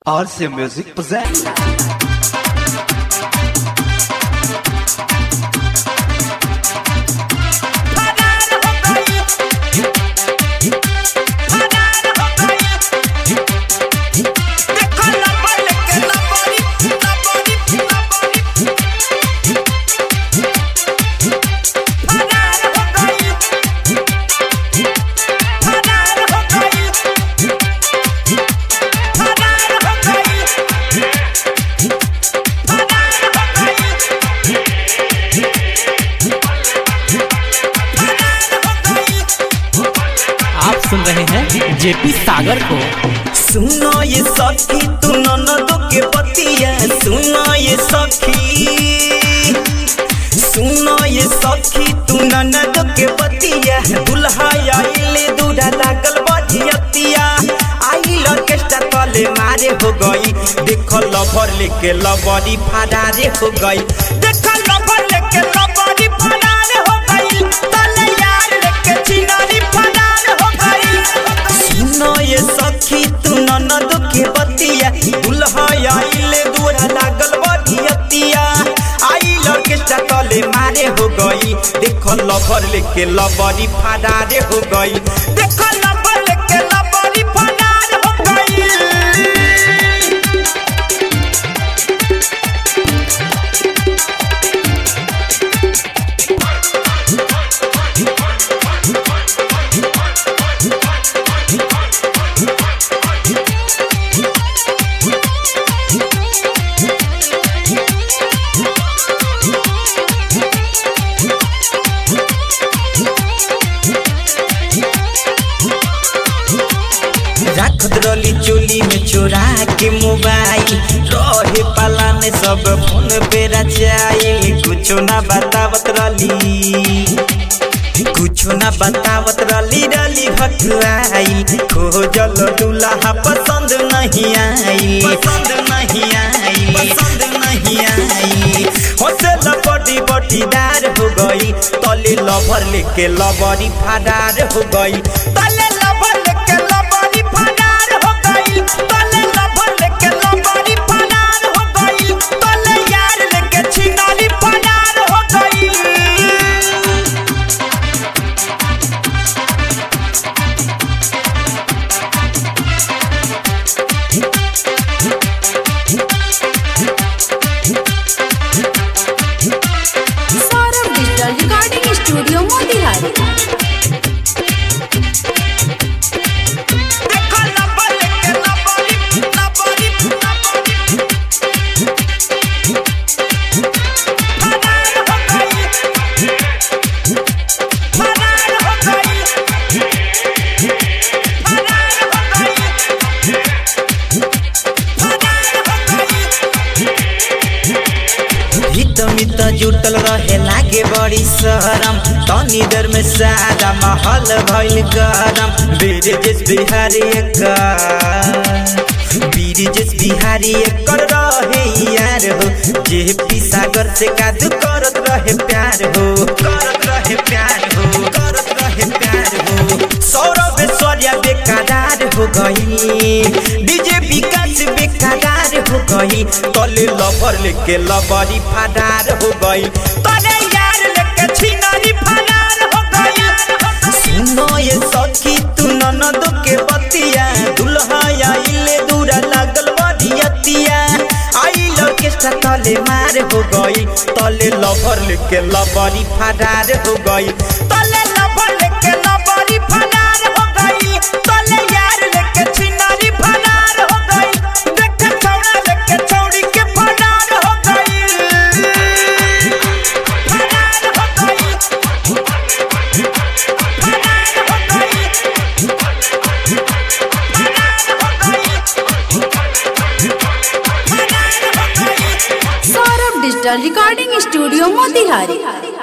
RC Music presents. आप सुन रहे हैं जेपी सागर को सुनो ये सखी तू ननदो के बतिया सुनो ये सखी सुनो ये सखी तू ननदो के बतिया दुल्हा आइले दूरा लागल बजियतिया आई ऑर्केस्ट्रा तले मारे हो गई देखो लवर लेके लवरी फरारे हो गई देखो लवर लेके लवरी फरारे हो गई तले यार लेके चिनारी फरार हो गई सुनो ये सखी तू ननद के बतिया दुल्हा आइले दूरा लागल बधियतिया आई ऑर्केस्ट्रा तले मारे हो गई देखो लवर लेके लवरी फरारे हो गई देखो लवर लेके लवरी फरार हो गई रखत रली चोली में चोरा के मोबाइल रहे पाला में सब फोन पे रचाइल कुछो ना बतावत रली कुछो ना बतावत रली रली हटुआई खोजल दुल्हा पसंद नहीं आई पसंद नहीं आई पसंद नहीं आई हौसला बड़ी बटीदार हो गई तले लवर लेके लवरी फरार हो गई तले लवर लेके लवरी फरार हो गई तले लवर लेके लवरी फरार हो गई तले यार लेके छिनारी फरार हो गई Saurabh digital recording studio Motihari देखो लवर लेके लवरी लवरी लवरी फरार हो गई फरार हो गई फरार हो गई फरार हो गई हित मित जुटल रहे लागे बड़ी शरम तनी देर में सादा महल भइल गरम बीरजेश बिहारी एकर बीरजेश बिहारी एकर रहे यार हो जे पी सागर से कादू करत रहे प्यार हो करत रहे प्यार हो करत रहे प्यार हो सौरभ ऐश्वर्या बेकरार हो गई डीजे विकास बेकरार हो गई तले लवर लेके लवरी फरार हो गई तले यार लेके छिनारी फरार हो गई सुनो ये सखी तू ननद के बतिया दुल्हा आइले दूरा लागल बधियतिया आई ऑर्केस्ट्रा तले मार हो गई तले लवर लेके लवरी फरार हो गई तले लवर लेके लवरी फरार हो गई तले यार लेके छिनारी फरार हो गई देख छौड़ा लेके छौड़ी के फरार हो गई फरार हो गई फरार हो गई Saurabh digital recording studio Motihari